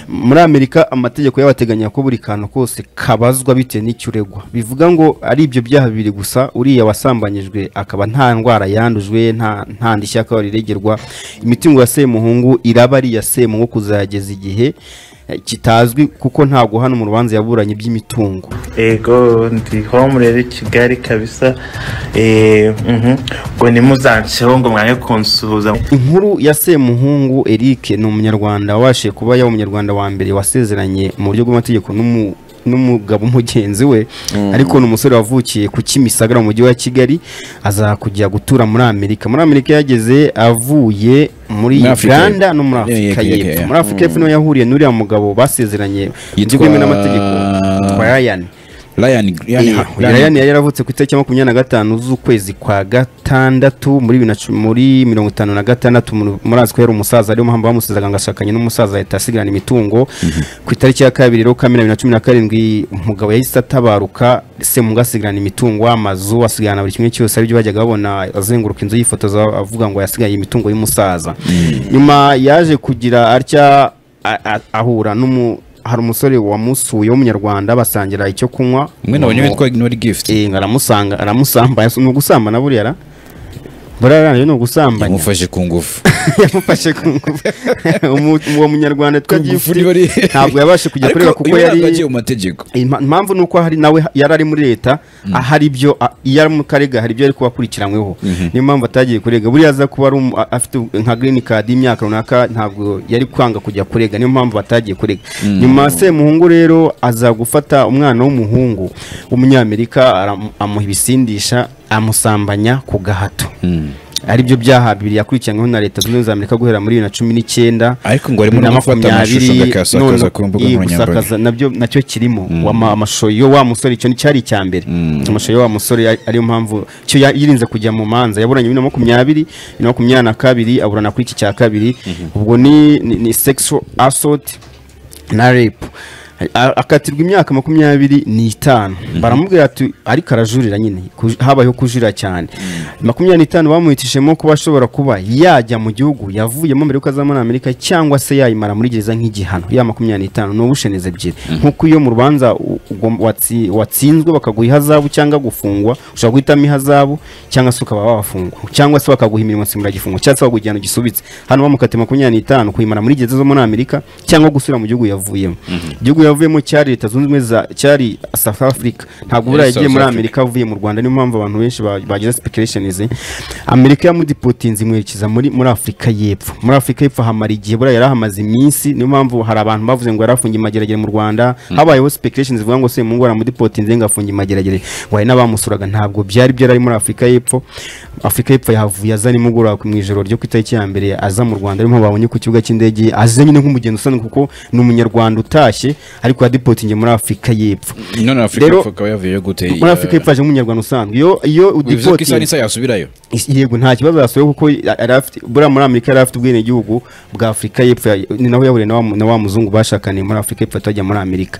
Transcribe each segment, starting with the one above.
muri amerika amategeko y'abateganya ko buri kantu kose kabazwa bitewe n'icyo uregwa bivuga ngo ari ibyo byaha bibiri gusa uriya wasambanyijwe akaba nta ndwara yandujwe nta nta ndishyi akaba riregerwa imitungo ya semuhungu iraba ari iya semuhungu kuzageza igihe eh, kitazwi kuko ntabwo hano mu rubanza yaburanye iby'imitungo ego ndi home rero i kigali kabisa Eh, mhm. ngo nimuzanceho ngo mwange kunsuhuza inkuru ya semuhungu eric ni umunyarwanda wabashije kuba yaba umunyarwanda wa mbere wasezeranye mu buryo bw'amategeko n'umu- n'umugabo mugenzi we ariko ni umusore wavukiye ku kimisagara mu mujyi wa kigali aza kujya gutura muri amerika muri amerika yageze avuye muri Muri Afurika uganda no muri Yeah, yeah, afurika yeah, y'epfo yeah. muri afurika y'epfo niho yahuriye n'uriya mugabo basezeranye mu Yitwa- byemewe n'amategeko yitwa Ryan. Ryan Ryan- Iya, Ryan- Ryan yari yaravutse ku itariki ya makumyabiri na gatanu z'ukwezi kwa gatandatu muri bibiri na cumi- muri mirongo itanu na gatandatu muri- muri azi ko yari umusaza ariyo mpamvu bamusizaga ngo ashakanye n'umusaza ahita asigarana imitungo ku itariki ya kabiri rero kamena bibiri na cumi na karindwi umugabo yahise atabaruka semuga asigarana imitungo amazu asigarana buri kimwe cyose aribyo bajyaga babona azenguruka inzu yifotoza avuga ngo yasigaye imitungo y'umusaza nyuma yaje kugira atya a- a- ahura n'umu hari umusore wamusuye w'umunyarwanda basangira icyo kunywa umwe nabonye witwa Ignore Gift Eh, aramusanga aramusambanya ni ugusambana buriya ra buriya ra ni ugusambanya yamufashe ku ngufu yamufashe ku ngufu Umu- uwo munyarwanda twagiye Ku ngufu niba ari- ntabwo yabashe kujya kureba Ariko kuko uyu ntabwo yari yagiye mu mategeko Impa- impamvu ni uko hari nawe yari ari muri leta ahari ibyo a- iyo ari mu karega hari ibyo yari kuba akurikiranyweho niyo mpamvu atagiye kurega buriya aza kuba ari umu- a- afite nka green card y'imyaka runaka ntabwo yari kwanga kujya kurega niyo mpamvu batagiye kurega nyuma semuhungu rero aza gufata umwana w'umuhungu w'umunyamerika aram- amuha ibisindisha amusambanya ku gahato ari byo byaha bibiri yakurikiranyweho na leta zunze ubumwe za amerika guhera muri bibiri na cumi n'icyenda ariko ngo harimo no gufata amashusho agakasakaza ku mbuga nkoranyambaga gusakaza nabyo nacyo kirimo Wama- amashusho yo wa musore icyo cyari icya mbere amashusho yo wa musore ari- ariyo mpamvu cyo ya- yirinze kujya mu manza yaburanye bibiri na makumyabiri bibiri na makumyabiri na kabiri aburana kuri iki cya kabiri ubwo ni ni- ni sexual assault na rape A- akatirwa imyaka makumyabiri n'itanu baramubwira ati ariko arajurira nyine ku- habayeho kujurira cyane makumyabiri n'itanu bamuhitishemo kuba ashobora kuba yajya mu gihugu yavuyemo mbere yuko aza muri amerika cyangwa se yayimara muri gereza nk'igihano ya makumyabiri n'itanu ni ubushenizi ebyiri nk'uko iyo mu rubanza u- ugom- watsi- watsinzwe bakaguha ihazabu cyangwa gufungwa ushobora guhitamo ihazabu cyangwa se ukaba wafungwa cyangwa se bakaguha imirimo nsimburagifungo cyangwa se bakagujyana gisubitse hano bamukatiye makumyabiri n'itanu kuyimara muri gereza zo muri amerika cyangwa gusubira mu gihugu yavuyemo igihugu yavuyemo cyari leta zunze ubumwe za cyari south africa ntabwo buriya Yes, yagiye South muri Africa. amerika avuye mu rwanda niyo mpamvu abantu benshi ba- bagize speculations amerika yamudipotinze imwerekeza muri muri afurika y'epfo muri afurika y'epfo hamara igihe buriya yari ahamaze iminsi niyo mpamvu hari abantu bavuze ngo yari afungiye mageragere mu rwanda habayeho speculations zivuga ngo se mu ngo aramudipotinze ngo afungiye mageragere ngo hari n'abamusuraga ntabwo byari byari muri afurika y'epfo afurika y'epfo yahavuye aza nimugoroba ku- mu ijoro ryo ku itariki ya mbere aza mu rwanda arimo babonye ku kibuga cy'indege aze nyine nk'umugeni usanzwe kuko ni umunyarwanda utashye ariko yadipotingiye muri afurika y'epfo none afurika Rero- y'Epfo akaba yavuyeyo gute muri afurika y'epfo aje nk'umunyarwanda usanzwe iyo iyo bivuze ko udipotinze isaha n'isaha yasubirayo yego nta kibazo yasuye kuko yari afite- buriya muri amerika yari afite ubwenegihugu bwa afurika y'epfo ya- ni naho yahuriye na wa- na wa muzungu bashakaniye muri afurika y'epfo atajya muri amerika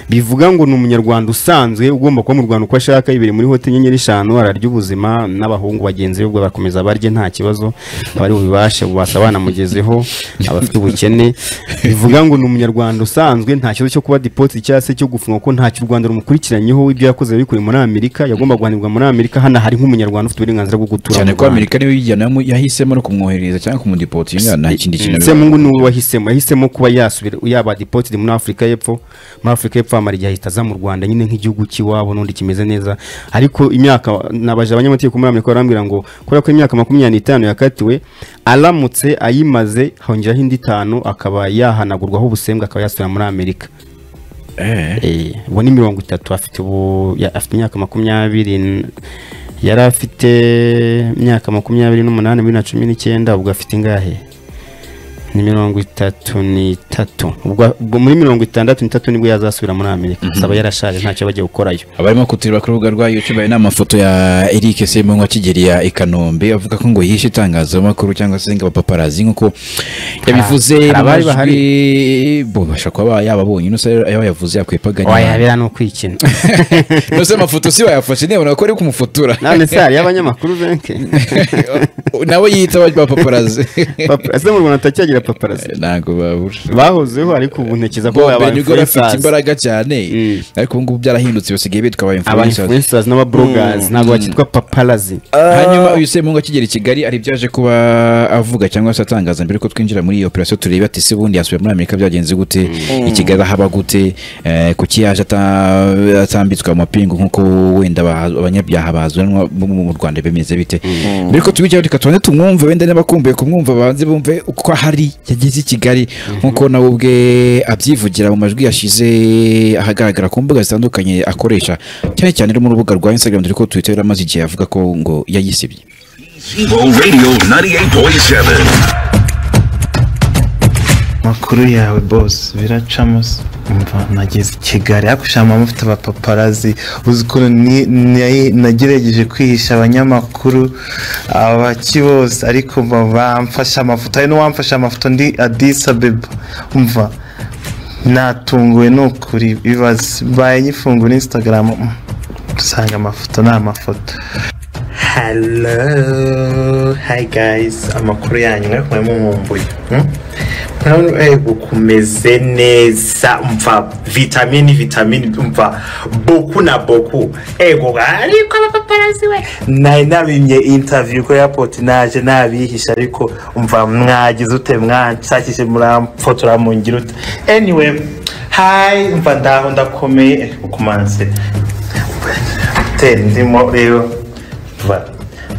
bivuga ngo ni umunyarwanda usanzwe ugomba kuba mu rwanda uko ashaka ibereye muri hoteli enyenyeri eshanu ararya ubuzima n'abahungu bagenzi be ubwo barakomeza barye nta kibazo abari bubibashe bubasha banamugezeho abafite ubukene bivuga ngo ni umunyarwanda usanzwe nta kibazo cyo kuba dipoti cyangwa se cyo gufungwa ko ntacyo u rwanda rumukurikiranyeho ibyo yakoze yabikuye muri amerika yagomba guhanirwa muri amerika hano hari nk'umunyarwanda ufite uburenganzira bwo gutura cyane mu ko Rwanda. amerika niwe yijyanamo yahisemo no kumwohereza cyangwa kumudipotinga nta kindi kintu semungu ni uwo wahisemo yahisemo kuba yasubira yaba dipotiri muri afurika y'epfo muri afurika y'epfo hamara igihe ahita aza mu rwanda nyine nk'igihugu cy'iwabo n'undi kimeze neza ariko imyaka nabaje abanyamategeko muri amerika barambwira ngo kubera ko imyaka makumyabiri n'itanu yakatiwe aramutse ayimaze hongeraho indi itanu akaba yahanagurwaho ubusembwa akaba yasubira muri amerika Eh, Eh, ubu ni mirongo itatu afite ubu ya- afite imyaka makumyabiri n- yari afite imyaka makumyabiri n'umunani bibiri na cumi n'icyenda ubwo afite ingahe ni mirongo itatu n'itatu ubwo ubwo muri mirongo itandatu n'itatu nibwo yazasubira muri amerika azaba yarashaje ntacyo bagiye gukorayo abarimo kutureba ku rubuga rwa youtube hari n'amafoto ya eric semungu akigeri ya i kanombe avuga ko ngo yishe itangazamakuru cyangwa se ngo abapaparazi nk'uko yabivuze hari mu abari bahari. majwi bo bashobora kuba yababonye ino se ayo yavuze yakwepaganya wayabera ni ukwikina ino se amafoto si wayafashe ntiyabona ko ari kumufotora none se hari y'abanyamakuru benshi nawe yita abapaparazi Papa- ese mu rwanda atakiyagera ya paparazzi ntabwo babura bahozeho ariko ubu ntekereza ko bo aba mbere nibwo bafite influencers imbaraga cyane Mm. ariko ubu ngubu byarahindutse basigaye bitwa aba aba influencers influencers n'abablogers ntabwo bakitwa paparazzi hanyuma uyu semungu akigera i kigali ari byo aje kuba avuga cyangwa se atangaza mbere ko twinjira muri iyi operasiyo turebe ati se ubundi yasubiye muri amerika byagenze gute i kigali haba gute Eh, kuki yaje ata- atambitswe amapingu nk'uko wenda ba- abanyabyaha bazanwa bo mu rwanda bimeze bite mbere ko tubijyaho reka tubanze tumwumve wenda n'abakumbuye kumwumva banze bumve uko ahari yageze i kigali nk'uko nawe ubwe abyivugira mu majwi yashize ahagaragara ku mbuga zitandukanye akoresha cyane cyane no mu rubuga rwa instagram dore ko twitter yaramaze igihe avuga ko ngo yayisibye Evo Radio 98.7. amakuru yawe bose biracamo se umva nageze i kigali ariko ushaka mama ufite abapaparazi uzi ukuntu ni- ni- nagerageje kwihisha abanyamakuru abaki bose ariko umva bamfashe amafoto hari n'uwamfashe amafoto ndi adisa abeba umva natunguwe n'ukuri bibaze mbaye nyifungura instagram mm, usanga amafoto ni amafoto Hello, hi guys. Amakuru yanyu mwe kumwe mumumbuye. Hmm? Murabona kumeze neza umva vitamini vitamini umva boku na boku ego ariko abapaparazi we nari nabimye interview ko airport naje nabihisha ariko umva mwagize ute mwanshakishe muramfotora mungira ute anyway hi umva ndaho ndakomeye eh, ukumanze hoteli ndimo rero va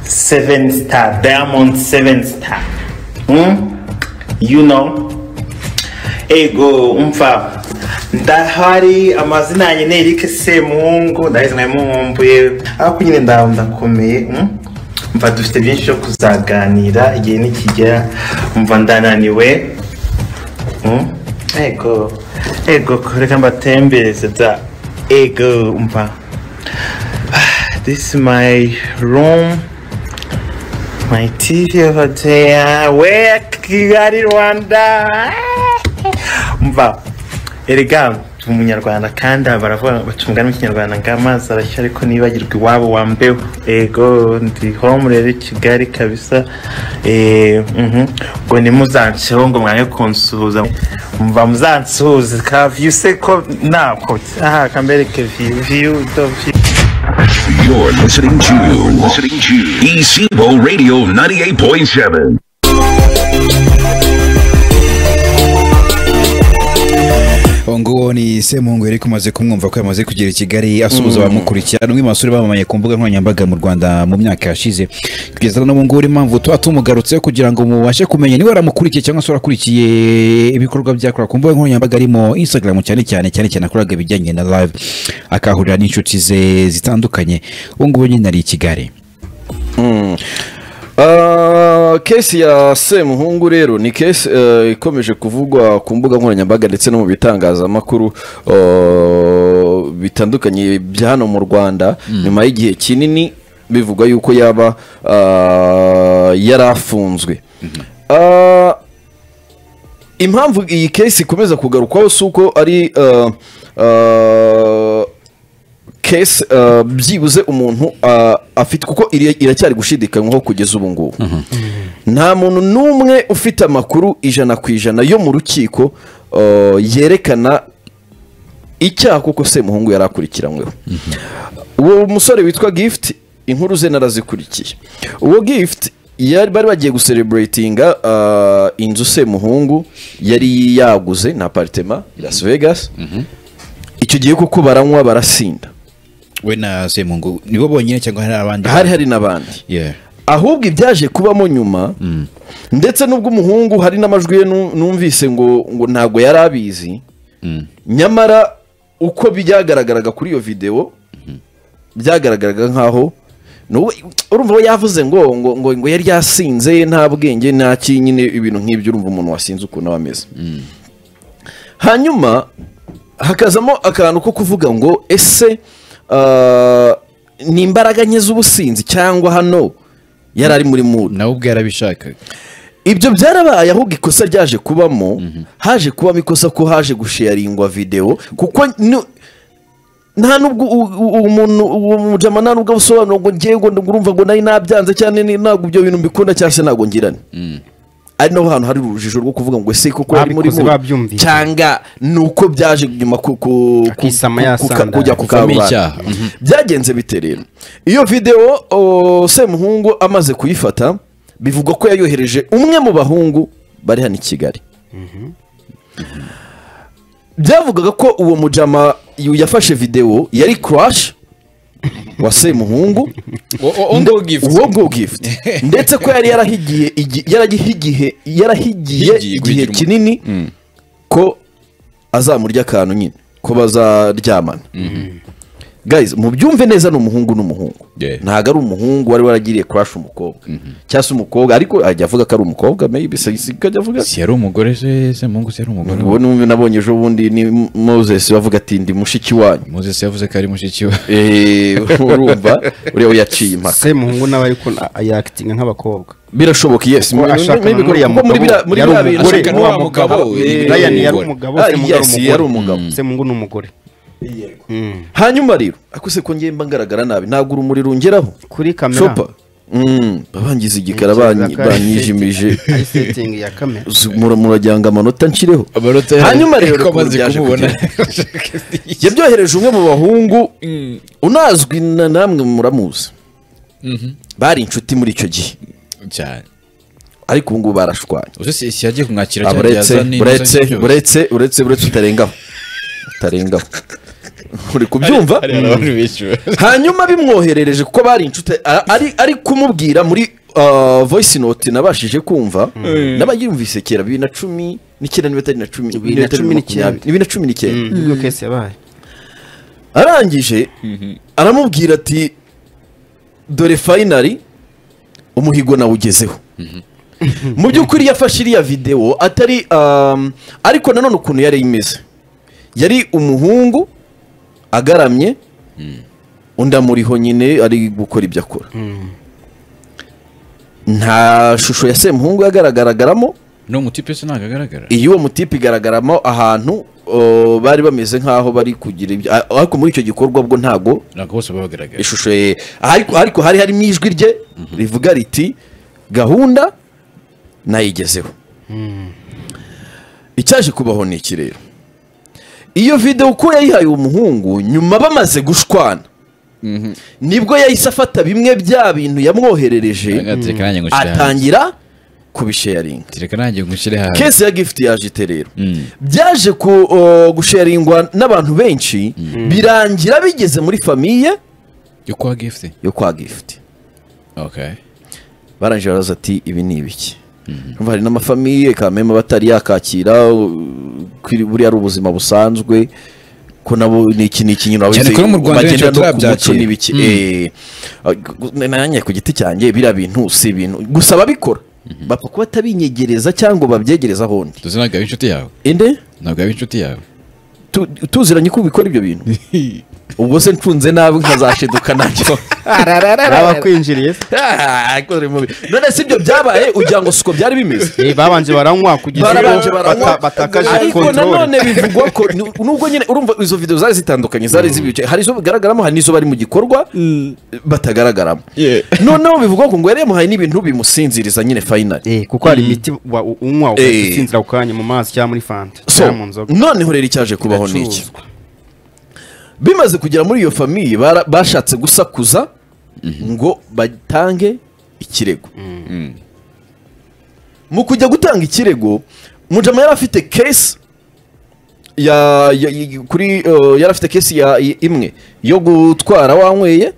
seven star diamond seven star mm? you know ego umva ndahari amazina yanjye ni erike semuhungu ndabizi mwari muhumbuye ariko nyine ndaho ndakomeye mm? umva dufite byinshi byo kuzaganira igihe nikigera umva ndananiwe Mm? ego ego kureka mbatembereze da ego umva This is my room, my TV over there. Where Kigali, Rwanda? Mva, erega umunyarwanda kandi aba baravuga baca umugani w'ikinyarwanda ngo amazi arashya ariko nibagirwa iwabo wambeho ego ndi home rero i kigali kabisa Eh, mhm. ngo nimuzanceho ngo mwange kunsuhuza mva muzansuhuze ka view se ko ntabwo aha kambereke view view do view You're listening to listening to Evo Radio 98.7. uwo nguwo ni semungu yari kumaze kumwumva ko yamaze kugera i kigali asuhuza abamukurikira n'umwe mu basore bamamaye ku mbuga nkoranyambaga mu rwanda mu myaka yashize kugeza n'ubu ngubu impamvu tuba tumugarutseho kugira ngo mubashe kumenya niba waramukurikiye cyangwa se warakurikiye ibikorwa byakora ku mbuga nkoranyambaga arimo instagram cyane cyane cyane cyane akoraga ibijyanye na live akahurira n'inshuti ze zitandukanye ubu ngubu nyine ari i kigali Ah, kesi ya semuhungu rero ni kesi eh, ikomeje kuvugwa ku mbuga nkoranyambaga ndetse no mu bitangazamakuru oh, bitandukanye bya hano mu rwanda nyuma y'igihe kinini bivugwa yuko yaba ah, yarafunzwe Ah, impamvu iyi kesi ikomeza kugarukwaho si uko ari ah, ah, kesi ah, byibuze umuntu ah, afite kuko iri- iracyari gushidikanywaho kugeza ubu ngubu nta muntu n'umwe ufite amakuru ijana ku ijana yo mu rukiko ah, yerekana icyaha kuko semuhungu yari akurikiranyweho uwo musore witwa gift inkuru ze narazikurikiye uwo gift yari bari bagiye gusereburatinga inzu semuhungu yari yaguze na aparitema i las vegas icyo gihe kuko baranywa barasinda we na semungu nibo bonyine cyangwa hari abandi hari hari n'abandi Yeah. ahubwo ibyaje kubamo nyuma ndetse n'ubwo umuhungu hari n'amajwi ye nu- numvise ngo ngo ntabwo yari abizi nyamara uko byagaragaraga kuri iyo videwo byagaragaraga nk'aho n'ubu- urumva we yavuze ngo ngo ngo ngo yari yasinze nta bwenge nta ki nyine ibintu nk'ibyo urumva umuntu wasinze ukuntu aba ameze hanyuma hakazamo akantu ko kuvuga ngo ese ah, ni imbaraga nke z'ubusinzi cyangwa hano yari ari muri mudu nawe ubwo yarabishakaga ibyo byarabaye ahubwo ikosa ryaje kubamo haje kubamo ikosa ko haje gusheyaringwa videwo kuko ni- nta nubwo u- u- uwo muntu uwo mujama nta nubwo abusobanura ngo ngewe ngo urumva ngo nari nabyanze cyane ni- ntabwo ibyo bintu mbikunda cyangwa se ntabwo ngirane ari naho hantu hari urujijo rwo kuvuga ngo ese koko yari muri Babikoze, bo babyumvise. cyangwa ni uko byaje nyuma ku- ku- ku- Akisama ku- ku- yasandara. kujya ku Ivamo karubanda. icyaha. byagenze bite rero iyo videwo o, semuhungu amaze kuyifata bivugwa ko yayohereje umwe mu bahungu bari hano i kigali byavugaga ko uwo mujama yu- yafashe videwo yari crash wa semuhungu Ngo gift. uwo ngo gift ndetse ko yari yarahigiye igi- yaragihigihe- yarahigiye Higiye igihe guhigira umuntu. kinini ko azamurya akantu nyine ko bazaryamana guys mubyumve neza ni umuhungu n'umuhungu Yeah. ntabwo ari umuhungu wari waragiriye crash umukobwa cyangwa se umukobwa ariko ajya avuga ko ari umukobwa maybe se se- ko ajya avuga si yari umugore se se mungu se yari umugore ubu numve nabonye ejo bundi ni Moses bavuga ati ndi mushiki wanyu moses yavuze ko ari mushiki we Eh, urumva uriya we yaciye impaka semuhungu nawe ariko yakitinga nk'abakobwa birashoboka yes Kuko ashaka maybe n'uriya kuko muri mugabo biriya- muri yari umugore. biriya bintu ashaka ashaka- n'uwa mugabo we. Eh, Brian yari umugore. umugabo Ah, semuhungu ari yes, umugore. yari umugabo. semuhungu ni umugore hanyuma rero akuse ko ngemba ngaragara nabi ntabwo urumuri rungeraho kuri kamera shopa Mm, babangiza igikara Ntekereza banyi- ko ari banyijimije setting- ari setting ya kamera mura- murajya ngo amanota nshyireho amanota yawe hanyuma rero ko ukuntu amaze byaje kumubona kugenda. yabyohereje umwe mu bahungu unazwi na namwe muramuzi bari inshuti muri icyo gihe cyane ariko ubu ngubu barashwanye uzi si si yagiye kumwakira Ah, cyane buretse yazana ibibazo buretse byose. buretse buretse buretse utarengaho utarengaho uri kubyumva hari hari abantu benshi ba- hanyuma bimwoherereje kuko bari inshuti a- ari, ari kumubwira muri uh, voice note nabashije kumva n'abayumvise kera bibiri na cumi n'icyenda niba atari na cumi Bibiri na cumi n'icyenda. bibiri na cumi n'icyenda nibwo kesi yabaye arangije aramubwira ati dore fayinari umuhigo nawe ugezeho mu by'ukuri yafashe iriya videwo atari um, ariko nanone ukuntu yari imeze yari umuhungu agaramye undi amuriho nyine ari gukora ibyo akora nta shusho ya semuhungu yagaragaragaramo ni umutipe se ntabwo agaragara iyi uwo mutipe igaragaramo ahantu o, bari bameze nk'aho bari kugira ibyo a- ariko muri icyo gikorwa bwo ntago ntabwo bose baba bagaragara ishusho ye ariko ariko hari harimo ijwi rye rivuga riti gahunda nayigezeho icyaje kubaho ni iki rero iyo videwo uko yayihaye uwo muhungu nyuma bamaze gushwana nibwo yahise afata bimwe bya bintu yamwoherereje Reka nanjye ngushyire hanze. atangira kubisharinga Reka nanjye ngushyire hanze. kesi ya gifuti yaje ite rero byaje ku o, gusharingwa n'abantu benshi birangira bigeze muri famiye yo kwa gifuti yo kwa gifuti okay barangije baraza ati ibi ni ibiki Urumva hari n'amafamiye kamema batari yakakira u- ko iri- buriya ari ubuzima busanzwe ko nabo ni iki ni iki nyine Cyane ko no mu Rwanda benshi batarabyakira. n'ibiki Eh, ah, gu- nanjye ku giti cyanjye biriya bintu si ibintu gusa ababikora bapfa kuba batabinyegereza cyangwa babyegereza ahondi tuzi ntabwo ari inshuti yawe inde ntabwo ari inshuti yawe tu- tuziranye ko ubikora ibyo bintu ubwo se ntunze nabi nkazashiduka nacyo abakwinjiriye Ah, ko uri mubi. none si ibyo byabaye ugira ngo siko byari bimeze babanje baranywa kugeza barabanje ubwo baranywa bata- batakaje ariko nanone kontorore bivugwa ko nu- nubwo nyine urumva izo video zari zitandukanye zari zibice hari izo bigaragaramo hari n'izo bari mu gikorwa batagaragaramo noneho bivugwa ko ngo yari yamuhaye n'ibintu bimusinziriza nyine finally kuko hari imiti wa- u- unywa Eh. usinzira ako kanya mu mazi cyangwa muri fanta so cyangwa mu nzoga noneho rero icyaje kubaho ni iki Iracuruzwa. bimaze kugera muri iyo famiye bara- bashatse gusakuza ngo batange ikirego mu kujya gutanga ikirego mujama yari afite kesi ya, ya, ya- kuri uh, yari afite kesi ya i- imwe yo gutwara wanyweye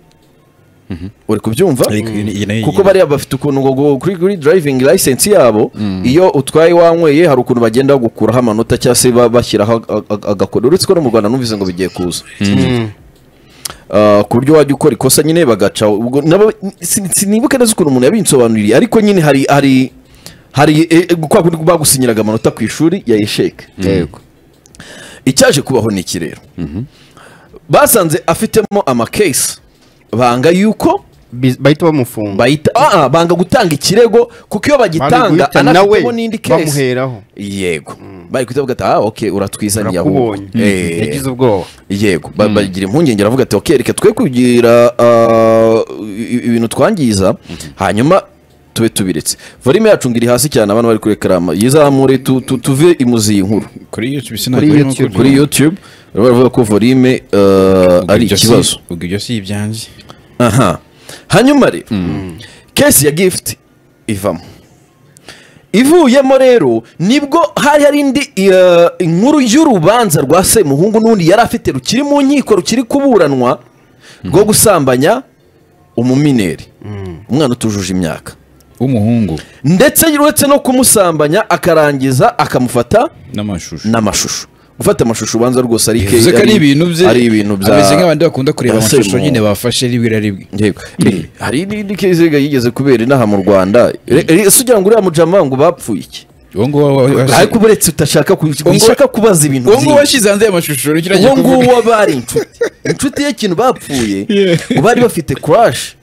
uri kubyumva Ariko iyi ni- iyi nayo- kuko bariya bafite ukuntu ngo- ngo kuri, kuri driving license yabo iyo utwaye wanyweye hari ukuntu bagenda bagukuraho amanota cyangwa se ba- bashyiraho ag- ag- agakodo uretse ko no mu rwanda numvise ngo bigiye kuza Ah, ku buryo wajya ukora ikosa nyine bagaca ubwo nabo sin- sinibuka neza ukuntu umuntu yabinsobanuriye ariko nyine hari hari hari eh, eh, kwa kundi bagusinyiraga amanota ku ishuri ya esheke yego icyaje kubaho ni iki rero basanze afitemo amakesi banga yuko Bi- bahita bamufunga bahita ah, ah, banga gutanga ikirego kuko iyo Bari bagitanga guhita nawe anafitemo n'indi kesi bamuheraho yego bari guhita bavuga ati ah ok uratwizaniye urakubonye Eh. yagize ubwoba yego ba- bagira impungenge aravuga ati ok reka twe kugira ah, i- ibintu twangiza hanyuma tube tubiretse volume yacu ngo iri hasi cyane abantu bari kuri ekarama yizamure tu- tu- tuve imuzi iyi nkuru kuri YouTube Kuri sinagoye YouTube, nuko- kuri youtube bari baravuga ko volume eh, ubwo ari ibyo si- ikibazo ubwo ibyo si ibyanjye aha hanyuma rero kesi ya gifuti ivamo ivuyemo rero nibwo hari hari indi eh, inkuru y'urubanza rwa semuhungu n'undi yari afite rukiri mu nkiko rukiri kuburanwa rwo gusambanya umumineri umwana utujuje imyaka w'umuhungu ndetse uretse no kumusambanya akarangiza akamufata n'amashusho n'amashusho gufata amashusho ubanza rwose ari ke- bivuze ko ari ibintu bye ari ibintu bya ameze nk'abandi bakunda kureba bya amashusho semuhungu. nyine bafashe rimwe na rimwe Yego. Eh, hari n'indi kiziga yigeze kubera inaha mu rwanda Re- re- ese ugira ngo uriya mujama ngo bapfuye iki uwo nguwo wa- wa- wa- ariko buretse utashaka ku- wishaka kubaza ibintu uwo nguwo byinshi. washyize hanze ayo mashusho nicyo uwo agiye kuvuga. nguwo bari inshuti inshuti y'ikintu bapfuye ngo bari bafite kurashi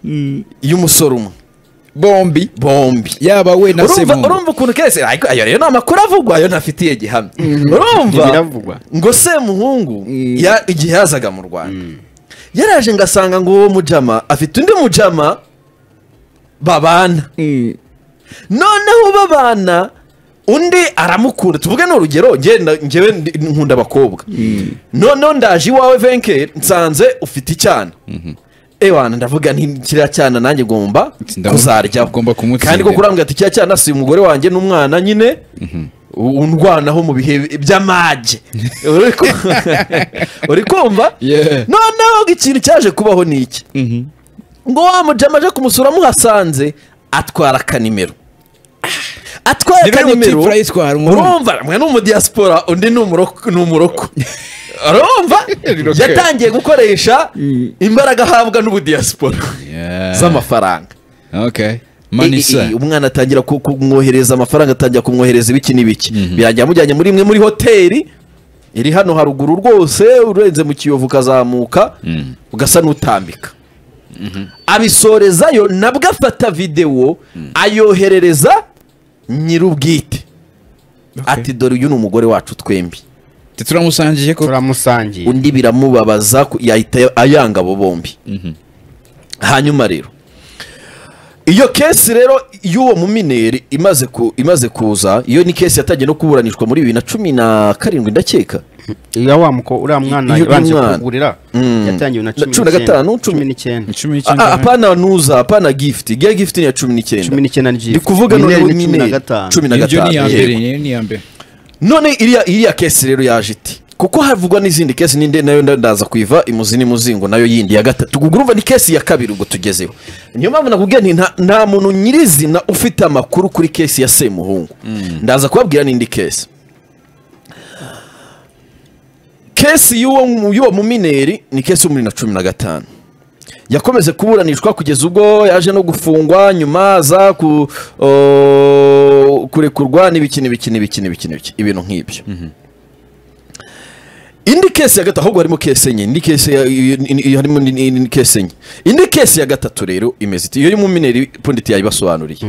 y'umusore umwe bombi bombi yaba we na urumva semuhungu urumva ukuntu kese ariko ayo rero ni amakuru avugwa ayo ntafitiye gihamya urumva Ibiravugwa. ngo semuhungu ya- igihe yazaga mu rwanda yaraje ngasanga ngo uwo mujama afite undi mujama babana noneho babana undi aramukunda tuvuge ni urugero ngenda ngewe ndi- nkunda abakobwa noneho ndaje iwawe venke nsanze ufite icyana ewana ndavuga nti kiriya cyana nanjye ngomba Ndamu- kuzaryaho ugomba kumutsindira. kandi ko kurambwira ati kiriya cyana si umugore wanjye n'umwana nyine undwanaho mu bihe by'amage Uri ku- uri kumva Yeah. noneho ikintu cyaje kubaho ni iki ngo wa mujama aje kumusura amuhasanze atwara akanimero atwara Ni bene akanimero Mutifura yitwara umuhungu. urumva mwe ni umudiyasipora undi ni umuroko ni umuroko urumva yatangiye gukoresha imbaraga ahabwa n'ubudiyasipora Yeah. z'amafaranga okay I- i- i- manisa umwana atangira ku- kumwohereza amafaranga atangira kumwohereza ibiki n'ibiki birangira amujyanye muri imwe muri hoteli iri hano haruguru rwose urenze mu kiyovu ukazamuka ugasa n'utambika abisorezayo nabwo afata videwo ayoherereza nyir'ubwite ati dore uyu ni umugore wacu twembi turamusangiye ko turamusangiye undi biramubabaza ku- yahita ayanga abo bombi hanyuma rero iyo kesi rero y'uwo mumineri imaze ku imaze kuza iyo ni kesi yatangiye no kuburanishwa muri bibiri na cumi na karindwi ndakeka iyo wa muko uriya mwana Iyo yabanje umwana. kugurira Mm. yatangiwe na Na cumi na gatanu, cumi- cumi n'icyenda icumi Ah, ah, n'icyenda apana nuza apana gifuti giya gifuti ni iya cumi n'icyenda cumi n'icyenda ni ndi kuvuga Mineri noneho ni cumi na mineri. gatanu. cumi na ibyo gatanu ni iya mbere yego. iyo ni iya mbere none iriya iriya kesi rero yaje iti kuko havugwa n'izindi kesi n'indi nayo nda- ndaza kuiva imuzi n'imuzi ngo nayo yindi ya gatatu ubwo urumva ni kesi ya kabiri ubwo tugezeho niyo mpamvu nakubwiye nti nta, nta muntu nyirizina ufite amakuru kuri kesi ya semuhungu ndaza kubabwira n'indi kesi kesi y'uwo mu- y'uwo mumineri ni kesi yo muri na cumi na gatanu yakomeze kuburanishwa kugeza ubwo yaje no gufungwa nyuma aza ku o, kurekurwa n'ibiki n'ibiki n'ibiki n'ibiki n'ibiki ibintu nk'ibyo indi kesi ya gatatu ahubwo harimo kesi enye indi kesi ya- i- i- i- harimo ni- ni- ni kesi enye indi kesi ya gatatu rero imeze iti iyo y'umumineri punditi yayibasobanuriye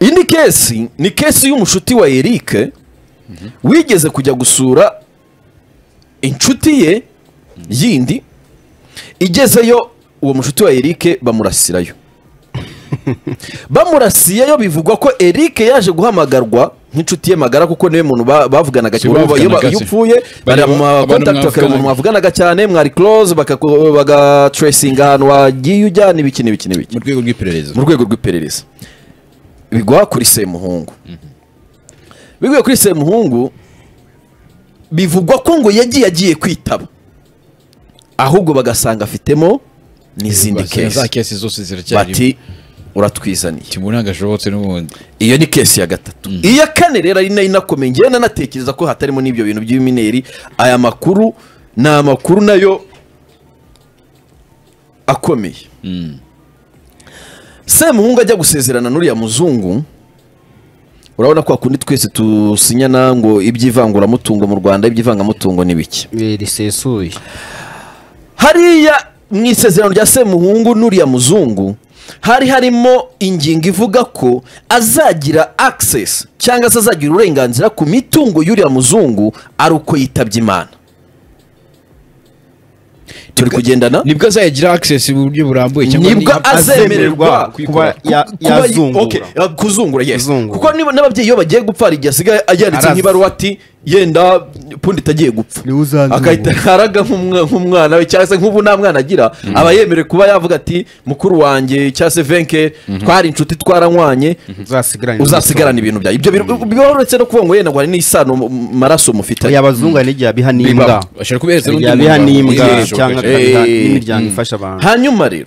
indi kesi ni kesi y'umushuti wa erike wigeze kujya gusura inshuti ye yindi igezeyo uwo mushuti wa erike bamurasirayo bamurasiyeyo bivugwa ko erike yaje guhamagarwa nk'inshuti ye magara kuko niwe muntu ba- bavuganaga Sibo cyane iyo ba- bavuganaga iyo se. upfuye Bari- baramuha abantu kontakiti bakaba mwavuganaga. umuntu mwavuganaga cyane mwari close bakaku- bagateresinga ahantu wagiye ujyana ibiki n'ibiki n'ibiki mu rwego rw'iperereza mu rwego rw'iperereza bigwa kuri semuhungu biguye kuri semuhungu bivugwa ko ngo yagiye agiye kwitaba ahubwo bagasanga afitemo n'izindi Rwose, za kesi kesi zose ziracyari bati uratwizaniye timu ntagashobotse n'ubundi iyo ni kesi ya gatatu iya kane rero ari nayo inakomeye ngewe nanatekereza ko hatarimo n'ibyo bintu by'imineri aya makuru ni amakuru nayo akomeye semuhungu ajya gusezerana n'uriya muzungu urabona ko hakundi twese tusinyana ngo iby'ivanguramutungo mu rwanda iby'ivangamutungo ni bike Eh, risesuye hariya mu isezerano rya semuhungu n'uriya muzungu hari harimo ingingo ivuga ko azagira access cyangwa se azagira uburenganzira ku mitungo y'uriya muzungu ari uko yitabye imana turi kugendana nibwo azayagira access mu buryo burambuye cyangwa nibwo niba- azemererwa azemererwa kuba ya- ku- kuba- yazungura. okay, uh, kuzungura yes Kuzungura. kuko niba n'ababyeyi iyo bagiye gupfa hari igihe asigaye ayanditse Arazi. nk'ibaruwa ati yenda pundi itagiye gupfa Niwe uzanzungura. agahita araga nk'umwa- nk'umwana we cyangwa se nk'ubu nta mwana agira aba yemerewe kuba yavuga ati mukuru wanjye cyangwa se venke twari inshuti twaranywanye uzasigarane uzasigarana ibintu byawe ibyo biro- biroretse no kuvuga ngo yenda ngo hari n'isano mu mu maraso mufitanye yabazunga n'igihe abiha n'imbwa Biba- bashobora kubihereza n'undi igihe abiha muntu n'imbwa wabonye cyangwa ejo. akabiha Eh, n'imiryango ifasha abantu hanyuma rero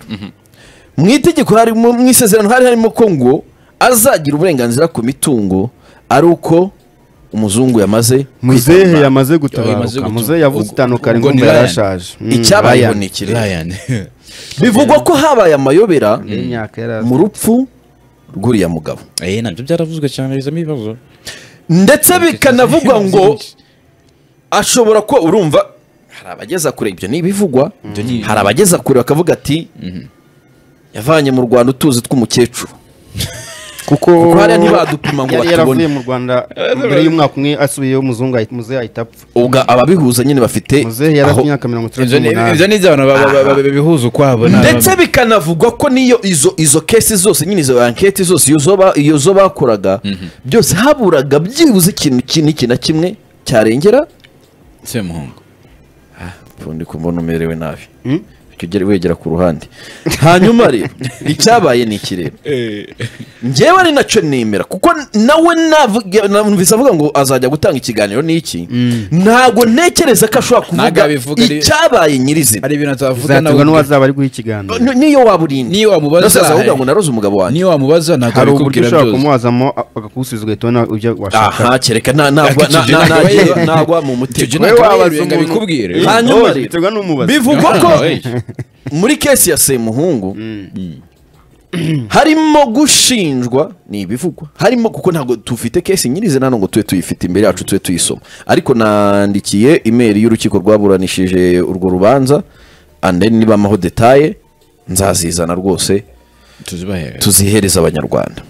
mu itegeko hari mu mu isezerano hari harimo ko ngo azagira uburenganzira ku mitungo ari uko umuzungu yamaze muzehe yamaze yamaze gutabaruka gutabaruka. muzehe yavuze Ubwo- itandukara ubwo inkunga ni Ryan. yarashaje Mm, icyabaye Ryan. ngo ni iki rero? Ryan. bivugwa ko habaye amayobera Imyaka yaraza. mu rupfu rw'uriya mugabo Eh, nabyo byaravuzwe cyane bizamo ibibazo ndetse bikanavugwa ngo ashobora kuba urumva hari abageza kure ibyo ni ibivugwa hari abageza kure bakavuga ati yavanye mu rwanda utuzi tw'umukecuru kuko kuko hariya ntibadupima ngo yari batubone. yaravuye mu rwanda mbere y'umwaka umwe asubiyeyo umuzungu ahita- muzehe ahita apfa ubwo ababihuza nyine bafite muzehe yari aho- afite imyaka mirongo itandatu ibyo ni n'umunani ibyo ni ibyo abantu ba- ba- ba- ba- bihuza ukwabo ni ndetse abana. bikanavugwa ko n'iyo izo izo kesi zose nyine izo anketi zose iyo zo ba- iyo zo bakoraga byose haburaga byibuze ikintu iki n'iki na kimwe cyarengera semuhungu ubundi kumva umerewe nabi Mm. Ujya ugera- wegera ku ruhande hanyuma rero icyabaye ni iki rero njyewe ari nacyo nemera kuko nawe navuga- numvise avuga ngo azajya gutanga ikiganiro n'iki ntabwo ntekereza ko ashobora Ntabwo kuvuga abivuga ari- icyabaye nyirizina hari ibintu atavuga zaterwa nawe n'uwazaba ari guha ikiganiro Ni- niyo waba urinda Niyo wamubaza- Nasaza avuga ngo naroze umugabo wanjye niyo wamubaza ntabwo hari uburyo abikubwira ushobora byose kumwazamo akagusubiza ugahita ubona ibyo washaka aha kereka nta- nagwa- na- Icyo gihe na- nakabaye- nagwa- nagwa mu icyo gihe mutego Wowe nakabaye wabaza ngo umuntu- abikubwire Eh, Hanyuma oh, rero. biterwa n'umubaza bivugwa ko Ah, eh. muri kesi ya semuhungu harimo gushinjwa ni ibivugwa harimo kuko ntabwo tufite kesi nyirizina hano ngo tube tuyifite imbere yacu tube tuyisoma ariko nandikiye imeri y'urukiko rwaburanishije urwo rubanza and then niba amaho detaye nzazizana rwose tuzibahere tuzihereza abanyarwanda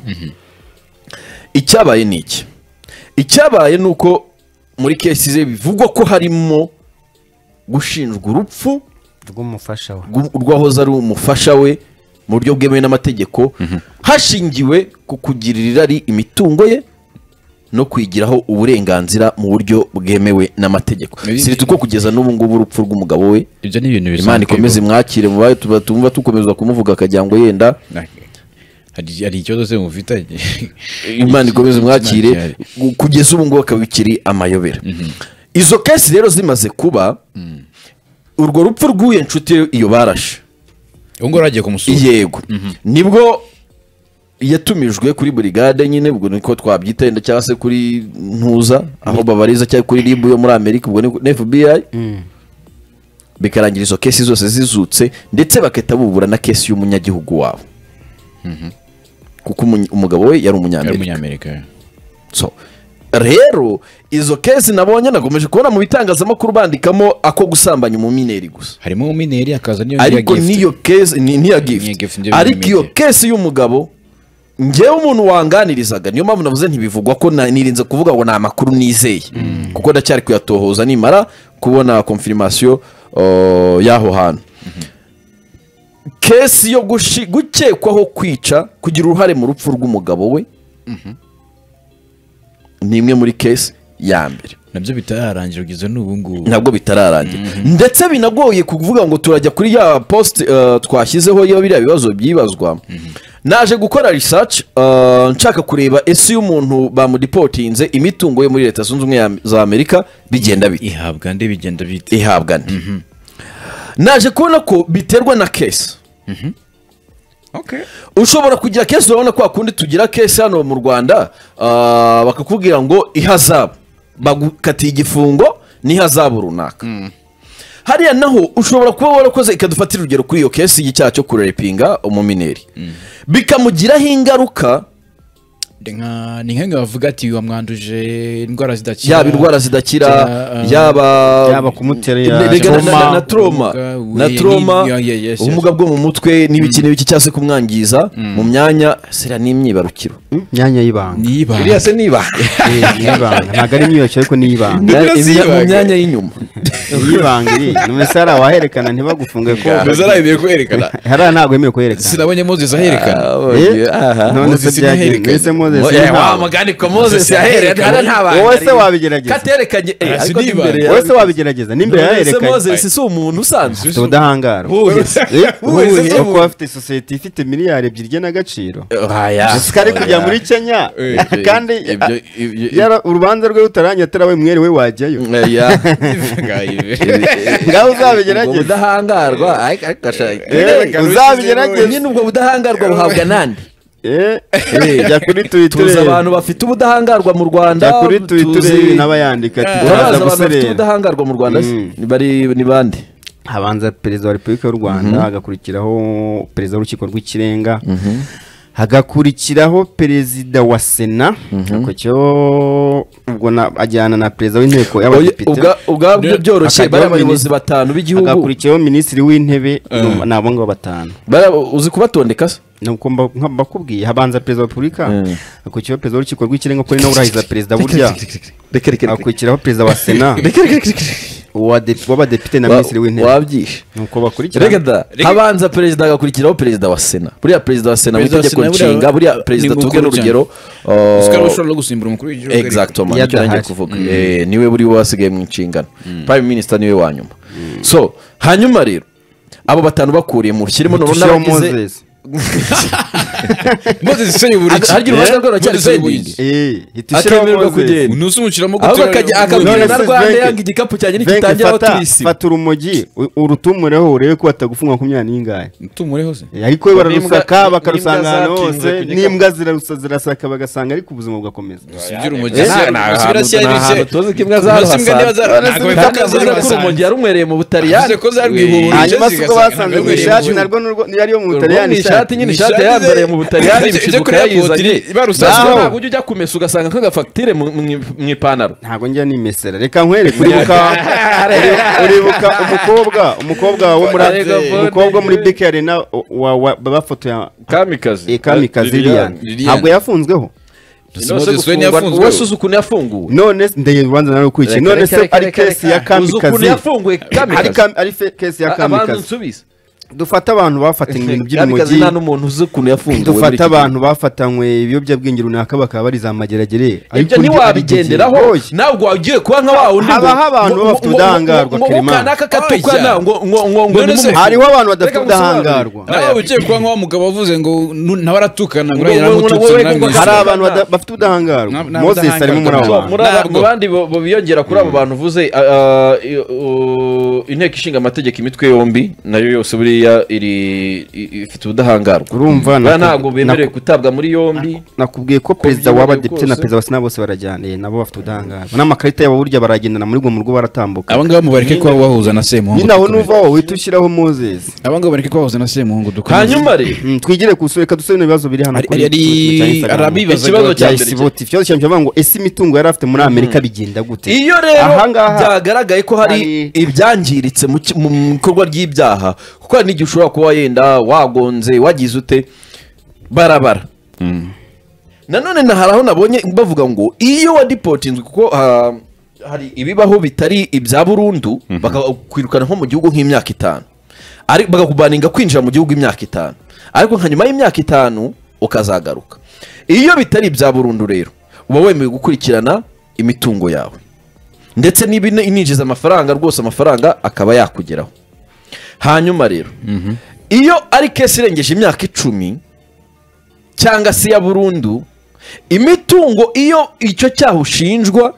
icyabaye ni iki icyabaye ni uko muri kesi ze bivugwa ko harimo gushinjwa urupfu rw'umufasha we rw- rw'uwahoze ari umufasha we mu buryo bwemewe n'amategeko hashingiwe ku kugirira irari imitungo ye no kwigiraho uburenganzira mu buryo bwemewe n'amategeko Ibi- sirita uko kugeza n'ubu ngubu urupfu rw'umugabo we ibyo ni ibintu bisanzwe imana ikomeze imwakire mu bayo tuba tumva dukomeza kumuvuga akagira ngo yenda hari hari ikibazo se mufitanye imana ikomeze mwakire Imana kugeza ubu ngubu akaba bikiri amayobera izo kesi rero zimaze kuba urwo rupfu rw'uye nshuti ye iyo barashe ubu ngubu agiye kumusura yego nibwo yatumijwe kuri burigade nyine ubwo niko twabyita yenda cyangwa se kuri ntuza aho babariza cyangwa kuri ribu yo muri amerika ubwo ni fbi bikarangira izo kesi zose zizutse ndetse bagahita bubura na kesi y'umunyagihugu wabo kuko umuny- umugabo we yari yari umunyamerika umunyamerika so rero izo kesi nabonye nakomeje kubona mu bitangazamakuru bandikamo ako gusambanya umumineri gusa harimo umineri akaza niyo ariko gift. niyo kesi ni niya Niya gift, gift nibyo ariko iyo bintu kesi y'umugabo ngewe umuntu wanganirizaga niyo mpamvu navuze ntibivugwa ko na- nirinze kuvuga ngo ni amakuru nizeye kuko ndacyari kuyatohoza nimara kubona konfirimasiyo y'aho hantu kesi yo gushi- gukekwaho kwica kugira uruhare mu rupfu rw'umugabo we ni imwe muri kesi ya mbere nabyo bitararangira ugeze n'ubu ngubu ntabwo bitararangira ndetse binagoye kuvuga ngo turajya kuri ya post eh, twashyizeho iyo biriya bibazo byibazwa naje gukora research eh, nshaka kureba ese iyo umuntu bamudipotinze imitungo ye muri leta zunze ubumwe ya- za amerika bigenda bite ihabwa nde bigenda bite ihabwa nde naje kubona ko biterwa na kesi ushobora kugira kesi urabona ko hakundi tugira kesi hano mu rwanda ah, bakakubwira ngo ihazabu bagukatiye igifungo n'ihazabu runaka hariya naho ushobora kuba warakoze ikadufatira urugero kuri iyo kesi y'icyaha cyo kurepinga umumineri bikamugiraho ingaruka Ndi nka- ni nk'aho bavuga ati wamwanduje indwara zidakira yaba indwara zidakira Cyangwa, ah, yaba yaba kumuterera Erega na- na- na- na trauma. trauma Ubumuga, na we- trauma ni- yeah, yeah, yes, yes. ubumuga bwo mu mutwe n'ibiki n'ibiki cyangwa se kumwangiza mu myanya sira n'imyibarukiro imyanya y'ibanga iriya se niba Eh, ni iy'ibanga. ntabwo ari imyibarukiro ariko ni iy'ibanga Imya- Nibura imya- mu zibaga. myanya y'inyuma yibangiye none se hariya waherekana ntibagufunge ko gusa nawe kuherekana hariya ntabwo yemewe kuherekana sinabonye moses aherekana Eh? none se Moses byagenze ntiyaherekanye. mbese moses Mo- eh, wa mugani ko Moses yaherekana nta bantu Wowe ari- se wabigerageza? katerekanye eh, Ah, ariko si n'imbere niba. ya- wowe se wabigerageza n'imbere None se yaherekanye Moses si umuntu usanzwe afite ubudahangarwa Ubuhe se? Eh, Ubuhe se? ubuhe? kuba afite sosiyete ifite miliyari ebyiri igena Oya, sikari kujya oya. muri kenya Eh, kandi ibyo- ibyo- yara- urubanza rwe rutaranya atari we mwere we wajyayo Oya. ngaho ubwo uzabigerageze budahangarwa ariko- ariko ashaka- Eh, Nyine- uzabigerageze. nyine ubwo budahangarwa buhabwa nande Eh, jya kuri twitter tuzi abantu bafite ubudahangarwa mu rwanda jya kuri twitter tuzi- n'abayandika ati urabazi turaza abantu bafite guserera ubudahangarwa mu rwanda se? Mm. Ni bari- ni bande habanza perezida wa repubulika y'u rwanda hagakurikiraho perezida w'urukiko rw'ikirenga hagakurikiraho perezida wa sena akurikiyeho ubwo na- ajyana na perezida w'inteko y'abadepite ubwabyo byoroshye bari Hakajyaho abayobozi minisitiri- batanu b'igihugu hagakurikiyeho minisitiri w'intebe ni abo ngabo batanu Bara- uzi kubatondeka se nuko mba- nka- mbakubwiye habanza perezida wa repubulika Mm. hakurikiyeho perezida w'urukiko rw'ikirenga kuko ari nawe urahiza perezida burya reka reka reka hakurikiraho perezida wa sena reka reka reka uwa de- w'abadepite na Wa- minisitiri w'intebe wabyishe nuko bakurikirana reka da habanza perezida agakurikiraho perezida wa sena buriya perezida wa sena mu Perezida wa itegeko Sena buriya nshinga buriya perezida ni mukuru tuvuge n'urugero Oscar uh, ushobora no gusimbura umukuru w'igihugu ariko. exactement nicyo nanjye Yadahari. kuvuga Eh, niwe buri we wasigaye mu nshingano prime minister niwe wa nyuma so hanyuma rero abo batanu bakuriyemo ushyiremo noneho Tushyiraho n'abagize Moses. moses isonye buri Ag- harya urubanza rwe ruracyari Moses isonye buri pending? iki. Eh, itushyiraho akemererwa Moses. kugenda unusi umuciramo ahubwo akajya akabwira None na se rwanda Venke- yanga igikapu cyanjye Venke, nikitangira aho fata- turisiba fata urumogi u- urutumureho urebe ko batagufunga makumyabiri n'ingahe tumureho se ariko we bararusaka n'imbwa- bakarusanga n'imbwa ahantu hose zapinzwe ku gikapu. n'imbwa zirarusa- zirasaka bagasanga ariko ubuzima bugakomeza sibyo urumogi Eh, si- ni si ahantu- birashya ni ari ahantu bise- None tuzi ko imbwa se imbwa zahasanze. ntibazara- None se ntabwo imbwa bipfa ko zavuze ko zahasanze. urumogi yarumwereye mu butaliyani Bivuze ko zarwihuriye. Eh, hanyuma Chelsea sibwo igasanga basanze ntabwo mu ishati yari narwo nurwo- yari yo mu Urabona butaliyani iyi shati nyine Ni ishati ishati yambareye ze- mu butaliyani ibyo- ibyo bishiduka kuri airport yayizanye iri- barusaswa. Naho Naho. ntabwo ujya ujya kumesa ugasanga nk'agafagitire mu- mu- mu ipantaro ntabwo njya nimesera reka nkwereke uribuka uribuka umukobwa umukobwa wo muri Arega Bonde. umukobwa wo muri bike arena wa- wa- bafotoye kamikazi kamikazi liliane Liliane. ntabwo yafunzweho Moses we ntiyafunzwe. we uzi ukuntu yafunguwe none se- ndege urubanza nawe ukurikiye Reka, none reka, se reka, ari reka, kesi reka. ya Uzi ukuntu kamikazi yafunguwe ari kamikazi kam- ari fe- kesi ya abanza kamikazi nsubize dufate abantu bafatanywe ibintu kamikazi by'urumogi nta n'umuntu uzi ukuntu yafunguwe muri dufate iki abantu bafatanywe ibiyobyabwenge runaka bakaba bari za mageragere gihe. ibyo ntiwabigenderaho ntabwo wagiye kuba nka wa wundi Haba hari abantu baba bafite ubudahangarwa, Clement. kanaka katukana Oya. ngo ngo ngo ngo None ni se- mu- hariho abantu badafite Reka ngusobanurire. ubudahangarwa nawe ugiye kuba nk'uwa mugabo wavuze ngo nu- nawe aratukana ngo Ngo- uriya ngo- ngo- yaramututse wowe namwe- kuko- hari Ntabwo. abantu bada- bafite ubudahangarwa Nta- nta moses arimo muri abo budahangarwa. bantu muri aba- Ntabwo. mu bandi bo- bo biyongera kuri abo bantu uvuze ah, ah, i- u- inteko ishinga amategeko imitwe yombi nayo yose buriya iri i- ifite ubudahangarwa urumva buriya naku- ntabwo bemerewe naku- gutabwa muri yombi nakubwiye ko perezida byiboneye w'abadepite na kose. perezida wa sena bose barajyaniye nabo bafite ubudahangarwa n'amakarita yabo burya baragendana muri gomurwa baratambuka aba ngaba mubareke kuba bahuza na semuhungu nyine aho nuva wowe uhita ushyiraho moses aba ngaba mubareke kuba bahuza na semuhungu dukomeze. hanyuma rero Mm, twigire ku isura reka dusubire mu bibazo biri hano Ari- ari- arabibaza Ikibazo ngo- cya cya mbere isiboti ikibazo cya mbere bavuga ngo ese imitungo yari afite muri amerika bigenda gute iyo rero ahangaha byagaragaye ko hari hari- ibyangiritse mu ki- mu bikorwa ry'ibyaha kuko hari n'igihe ushobora kuba wenda wagonze wagize ute barabara nanone na hari aho nabonye bavuga ngo iyo wa dipotinzwe kuko ah, hari ibibaho bitari ibya burundu bakakwirukana nko mu gihugu nk'imyaka itanu Ari- bakakubaninga kwinjira mu gihugu imyaka itanu ariko nka nyuma y'imyaka itanu ukazagaruka iyo bitari ibya burundu rero uba wemewe gukurikirana imitungo yawe ndetse niba ina- ininjiza amafaranga rwose amafaranga akaba yakugeraho hanyuma rero iyo ari kesi irengeje imyaka icumi cyangwa se iya burundu imitungo iyo icyo cyaha ushinjwa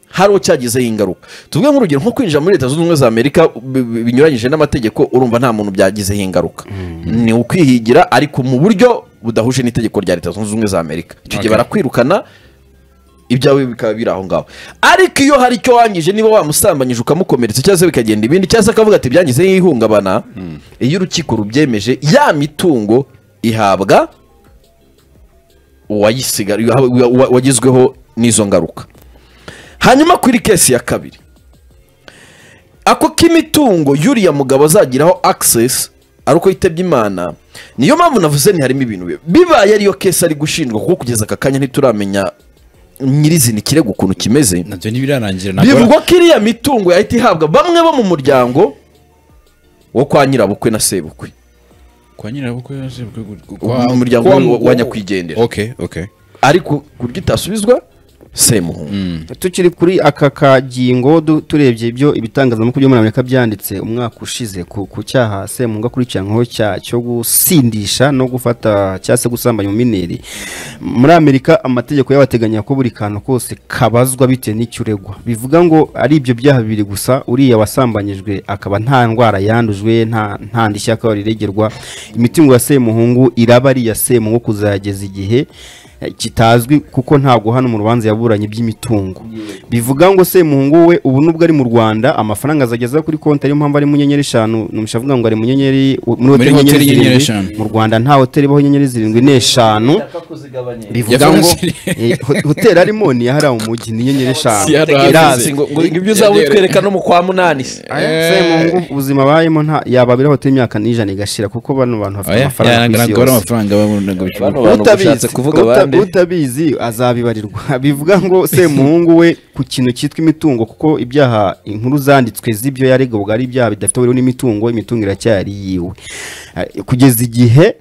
hari uwo cyagizeho ingaruka tuvuge nk'urugero nko kwinjira muri leta zunze ubumwe za amerika bi- bi- binyuranyije n'amategeko urumva nta muntu byagizeho ingaruka ni ukwihigira ariko mu buryo budahuje n'itegeko rya leta zunze ubumwe za amerika icyo gihe barakwirukana ibyawe bikaba biri aho ngaho ariko iyo hari icyo wangije niba wamusambanyije ukamukomeretsa cyangwa se bikagenda ibindi cyangwa se akavuga ati byangizeho ihungabana iyo urukiko rubyemeje ya mitungo ihabwa uwayisigara uwa- uwa- wagizweho n'izo ngaruka hanyuma kuri kesi ya kabiri ako k'imitungo yuriya mugabo azagiraho access ari uko yitabye imana niyo mpamvu navuze ntiharimo ibintu bibi bibaye ariyo kesi ari gushinjwa kuko kugeza aka kanya ntituramenya nyirizina ikirego ukuntu kimeze nabyo ntibirarangira ntabwo bivugwa ko iriya mitungo yahita ihabwa bamwe bo mu muryango wo kwa nyirabukwe na sebukwe kwa nyirabukwe yaje ku- Mu muryango kwa- wa- wa nyakwigendera. okay okay ariko ku buryo itasubizwa semuhungu tukiri kuri aka kagingo du- turebye ibyo ibitangazamakuru byo muri amerika byanditse umwaka ushize ku, ku cyaha semunga akurikiranweho cya cyo gusindisha no gufata cyangwa se gusambanya umumineri muri amerika amategeko y'abateganya ko buri kantu kose kabazwa bitewe n'icyo uregwa bivuga ngo ari ibyo byaha bibiri gusa uriya wasambanyijwe akaba nta ndwara yandujwe nta nta ndishyi akaba riregerwa imitungo ya semuhungu iraba ari iya semungu kuzageza igihe kitazwi kuko ntabwo hano mu rubanza yaburanye iby'imitungo bivuga ngo semuhungu we ubu nubwo ari mu rwanda amafaranga azageza kuri konti ariyo mpamvu ari mu nyenyeri eshanu numisha avuga ngo ari mu nyenyeri muri hoteli hoteli nyenyeri nyenyeri zirindwi. eshanu. mu rwanda nta hoteli ibaho inyenyeri zirindwi n'eshanu bivuga ngo eh, ho- hoteli arimo ni iya hariya mu mujyi ni inyenyeri eshanu Si yari irazi ahazi. ngo ngo ibyo uzaba utwereka no mu kwa munani se semuhungu ubuzima abayemo nta yababiraho hoteli imyaka n'ijana igashira kuko bano bantu bafite oya amafaranga ku isi ntabwo ari yose amafaranga babona ngo bishoboke Bano bantu Utabizi- bashatse kuvuga uta- abandi utabizi azabibarirwa bivuga ngo semuhungu we ku kintu cyitwa imitungo kuko ibyaha inkuru zanditswe z'ibyo yaregwaga ari ibyaha bidafite buriho n'imitungo imitungo iracyari yiwe Eh, kugeza igihe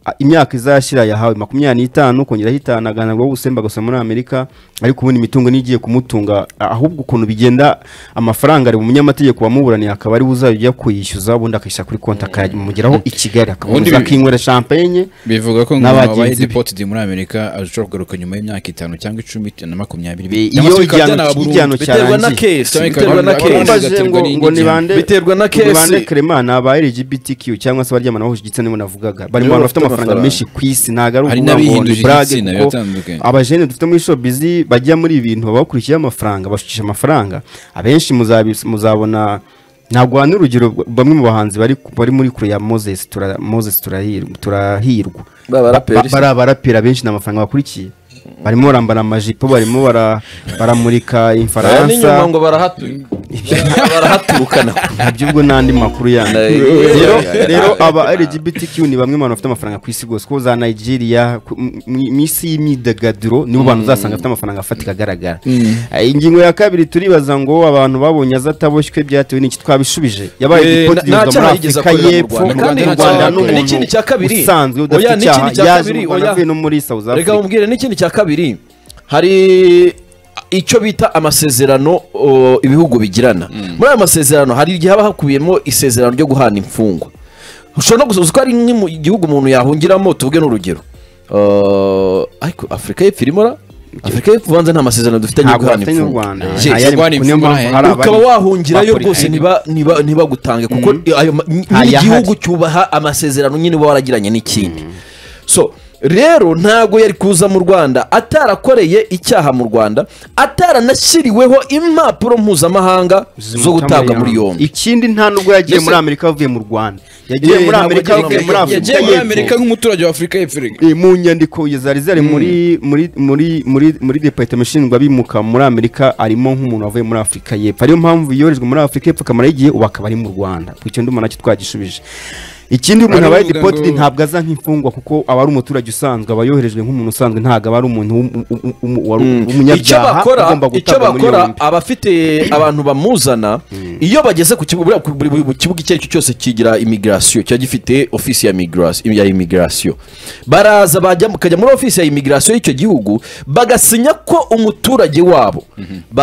ah, imyaka izashira yahawe makumyabiri n'itanu kongeraho itanu aganirwaho ubusembe agasoma muri amerika ariko ubundi imitungo n'igiye kumutunga ah, ahubwo ukuntu bigenda amafaranga ari mu munyamategeko wamuburaniye akaba ari we uzajya kuyishyuza ubundi akayishyira kuri konti akayamugeraho i kigali Ubundi akakomeza bi- akinywera champagne bivuga ko ngo n'abagenzi wabaye be. deported muri amerika ashobora kugaruka nyuma y'imyaka itanu cyangwa icumi na makumyabiri Be- Cyangwa se iyo bikaba igihano- byanaba igihano burundu. biterwa na cyarangiye. kesi Cyangwa biterwa na ikaba- kesi Abana Bambaje bigaterwa ngo n'indi ngo ngingo. nibande Biterwa na ngo nibande kesi. Clement ni aba LGBTQ cyangwa se abaryamana bahuje igitsina nibo navugaga bari mu Nibo bantu bafite bafite amafaranga amafaranga. menshi ku isi ntabwo ari ukuvuga ngo Hari ni n'abihinduje brag igitsina, kuko biratandukanye. abajene dufite muri showbiz bajya muri ibi bintu baba bakurikiyeho amafaranga bashukisha amafaranga abenshi muzabi- muzabona ntabwo hano urugero bamwe mu bahanzi bari bari muri kure ya Moses tura Moses turahirwa turahirwa Ba- baraperi Ba- bari abaraperi abenshi ni amafaranga bakurikiye barimo barambara amajipo barimo bara- baramurika aya n'inyuma infaransa ngo barahatuye barahaturukana nabyo ubwo n'andi makuru yandi Ay, rero ay, ay, rero ay, aba ay, ay. LGBTQ ni bamwe mu bantu bafite amafaranga ku isi rwose ko za Nigeria ku- m- m- mu isi y'imyidagaduro nibo bantu uzasanga bafite amafaranga afatika agaragara Eh, ingingo ya kabiri turibaza ngo abantu babonye aza ataboshywe byatewe n'iki twabishubije yabaye Eh, dipoti nta yuzwa muri cyaha yigeze Afurika akorera mu y'Epfo Rwanda. kandi mu Kandi Rwanda nta- n'umuntu n'ikindi cya kabiri. usanzwe Oya, udafite icyaha n'ikindi cya yaje kabiri, mu Rwanda oya. avuye no muri South reka Africa mubwire n'ikindi cya kabiri hari icyo bita amasezerano o, ibihugu bigirana muri ayo masezerano hari igihe haba hakubiyemo isezerano ryo guhana imfungwa ushobora no gusoza ko ari nk'i mu- igihugu umuntu yahungiramo tuvuge n'urugero O, ariko afurika y'epfo irimo ra? afurika y'epfo ubanza nta masezerano dufitanye yo ntabwo guhana afite n'u imfungwa Rwanda Je, Ayari- guhana niyo imfungwa mpamvu nta- hari ukaba abari- wahungirayo bakora- rwose ntiba- ntiba- ntibagutange kuko ayo ma- n- Ntayahari. n'igihugu cyubaha amasezerano nyine uba waragiranye n'ikindi so rero ntago yari kuza mu rwanda atarakoreye icyaha mu rwanda ataranashyiriweho impapuro mpuzamahanga zo gutabwa muri yombi ikindi nta nubwo yagiye Mbese- muri Amerika avuye mu Rwanda yagiye Eh, muri ntabwo Amerika yagiye avuye muri muri Amerika. Afurika yagiye muri y'Epfo. amerika nk'umuturage wa afurika y'epfo erega. Eh, mu nyandiko ya zari zari muri muri muri muri muri departement ishinzwe abimuka muri amerika arimo nk'umuntu wavuye muri afurika y'epfo ariyo mpamvu yoherejwe muri afurika y'epfo akamara igihe ubu akaba ari mu rwanda ku icyo ndumva nacyo twagishubije ikindi umuntu Baravuga abaye dipotiri ngo- ntabwo aza nk'imfungwa kuko aba ari umuturage usanzwe aba yoherejwe nk'umuntu usanzwe ntabwo aba ari umuntu w'um- w'um- w'um- wari icyo umunyabyaha bakora ugomba icyo gutabwa muri bakora yombi abafite abantu bamuzana iyo bageze ku kibuga buri- buri buri kibuga icyo ari cyo cyose kigira imigirasiyo kiba gifite ofisi ya migirasiyo ya imigirasiyo baraza bajya bakajya muri ofisi ya imigirasiyo y'icyo gihugu bagasinya ko umuturage wabo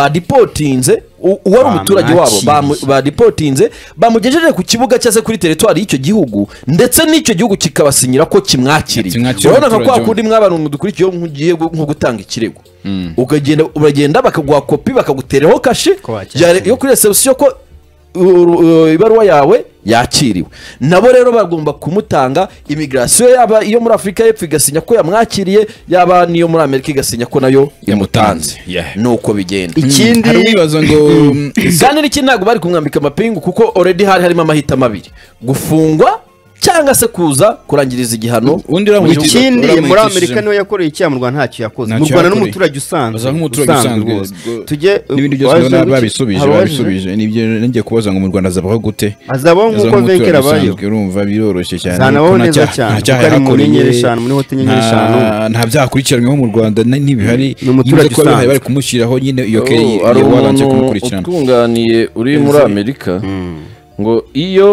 badipotinze u- uwari umuturage wabo bamu- Bamwakiriye. badipotinze bamugejeje ku kibuga cyangwa se kuri teritwari y'icyo gihugu ndetse n'icyo gihugu kikabasinyira ko kimwakiriye Kimwakiriye urabona nka kwa umuturage kundi mwa bantu mudukurikiyeho nk'ugiye gu- nko gutanga ikirego ukagenda uragenda bakaguha kopi bakaguteraho kashe Ko wakira ya- ikirego. yo kuri resebusiyo ko uru- uru- ibaruwa yawe yakiriwe nabo rero bagomba kumutanga imigirasiyo yaba iyo muri afurika y'epfo igasinya ko yamwakiriye yaba n'iyo muri amerika igasinya ko nayo Yamutanze. yamutanze Yeah. ni uko bigenda ikindi hari uwibaza ngo kandi n'iki ntabwo bari kumwambika amapingu kuko oredi hari harimo amahitamo abiri gufungwa cyangwa se kuza kurangiriza igihano undi uramuhitishije- ikindi uramuhitishije- muri amerika niwe yakoreye icyaha mu rwanda ntacyo yakoze Ntacyo mu rwanda yakoreye. n'umuturage usanzwe Aza nk'umuturage usanzwe. rwose Go- tujye n'ibindi byose waje ubona guki- babisubije Ababajije. babisubije nibyo ngiye kubaza ngo mu rwanda azabaho gute azabaho nk'uko Azabaho venkera nk'umuturage abayo usanzwe, urumva biroroshye cyane Zanabaho kuko nta neza cyaha- cyane, nta cyaha kuko ari mu yahakoreye, nyenyeri eshanu, muri hoteli nyenyeri nta- eshanu. nta byaha akurikiranyweho mu rwanda n- ntibihari Ni umuturage Yibuze ko bari usanzwe. bari kumushyiraho nyine iyo kere Oh, hari wabanje umuntu kumukurikirana utunganiye uri muri amerika ngo iyo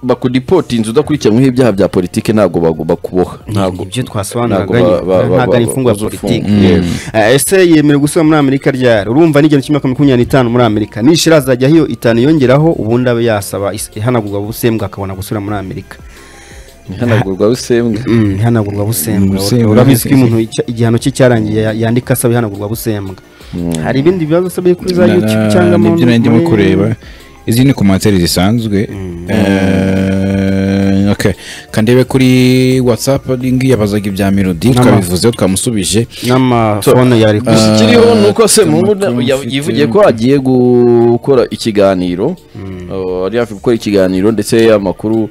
bakudipotinze udakurikiranyweho ibyaha bya politiki ntabwo bagu- bakuboha ntabwo ibyo twasobanuraga ntabwo ba- ba- ntabwo ba- ari imfungwa bazofunga. politiki Mm. yewe. Eh, ese yemerewe gusura muri amerika ryari urumva n'igihano cy'imyaka makumyabiri n'itanu muri amerika nishira azajyaho iyo itanu yongeraho ubundi abe yasaba is- ihanagurwa busembwa akabona gusura muri amerika ihanagurwa rusembwa Mm, ihanagurwa busembwa Busembwa. urabizi ko umuntu icya- igihano cye cyarangiye ya- yandika asaba ihanagurwa busembwa hari ibindi bibazo usabye kuri za Na- youtube cyangwa mu- nibyo nari ndimo muri- kureba izi ni komantere zisanzwe Eh, okay. kandebe kuri whatsapp lingi yabazaga ibya melody twabivuzeho twamusubije n'amafone yari ku gusa ikiriho ni uko se Tom mubu Cruise ya- ufite- yivugiye ko agiye gukora ikiganiro Uh, yari hafi gukora ikiganiro ndetse amakuru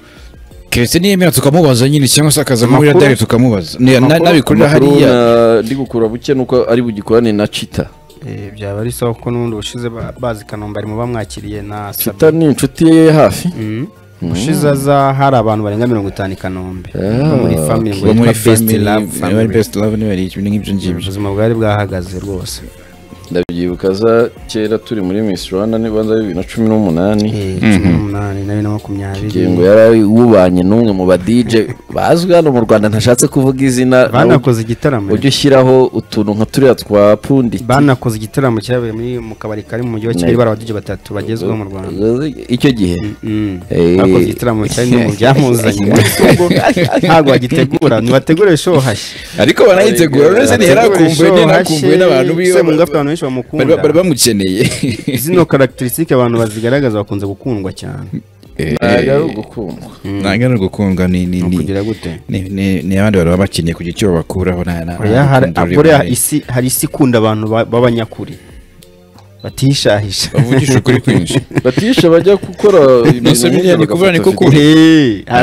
keretse niyemera tukamubaza nyine cyangwa se akaza muri Amakuru? radari tukamubaza Ni- na- Amakuru? nabikorera amakuru hariya na- ndi gukura buke nuko ari bugikorane na cita Eh, byaba ari sawa kuko n'ubundi ubushize ba- bazi kanombe mu bamwakiriye na cita ni inshuti ye hafi ushize aza hari abantu barenga mirongo itanu i kanombe bo muri family ngo Bo muri yitwa best family, love bari family best love niba ari ibintu nk'ibyo ngibyo ubuzima bwari bwahagaze rwose ndabyibuka za kera turi muri miss rwanda n'ibanza bibiri na cumi n'umunani Eh, cumi n'umunani na bibiri na makumyabiri igihe ngo yari wubanye n'umwe mu badije bazwi hano mu rwanda ntashatse kuvuga izina banakoze igitaramo ujye ushyiraho utuntu nka turiya twa pundiki banakoze igitaramo cyabaye muri mu kabari kari mu mujyi wa kigali barabadije batatu bagezweho mu rwanda icyo gihe Mm. Eh. bakoze igitaramo cyari no mu byamuzanye ubwo ntabwo bagitegura ntibategure show hashye ariko banayitegura uretse ntiharakumbuwe ntiharakumbuwe n'abantu biwe se mu ngafu abantu benshi bamukunda bari bamukeneye zino karakiterisitike abantu bazigaragaza bakunze gukundwa cyane ntabwo ari ugukundwa ntabwo ari ugukundwa ni ni ni kugira gute ni- ni- ni abandi bantu baba bakeneye kugira icyo babakuraho nta nta Oya, hari- nta rukundo buriya rurimo. isi hari isi ikunda abantu ba- b'abanyakuri batishahisha bavugisha ukuri kwinshi batisha bajya gukora Nonse biriya ni kuvuga ni ko kubi. Hey,